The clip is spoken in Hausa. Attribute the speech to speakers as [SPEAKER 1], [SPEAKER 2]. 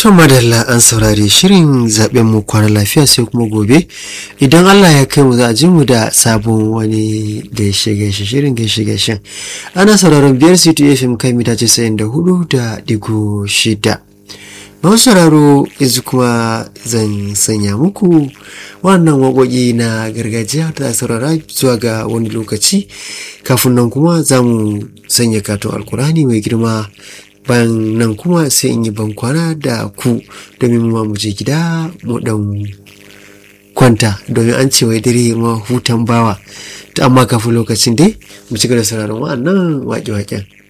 [SPEAKER 1] To madalla an saurari shirin zaben mu kwana lafiya sai kuma gobe idan Allah ya kai mu za a ji mu da sabon wani gaishe gaishe shirin gaishe gaishen ana sauraron biyar city fm kai mita casa'in da hudu da digo shida masu sauraro yanzu kuma zan sanya muku wannan waƙoƙi na gargajiya da saurara zuwa ga wani lokaci kafin nan kuma za mu sanya katon alkurani mai girma bayan nan kuma sai in yi bankwana da ku domin mu mu je gida mu dan kwanta domin an ce wai dare ma hutan bawa amma kafin lokacin dai mu ci gaba da sauraron wa'annan waƙe-waƙen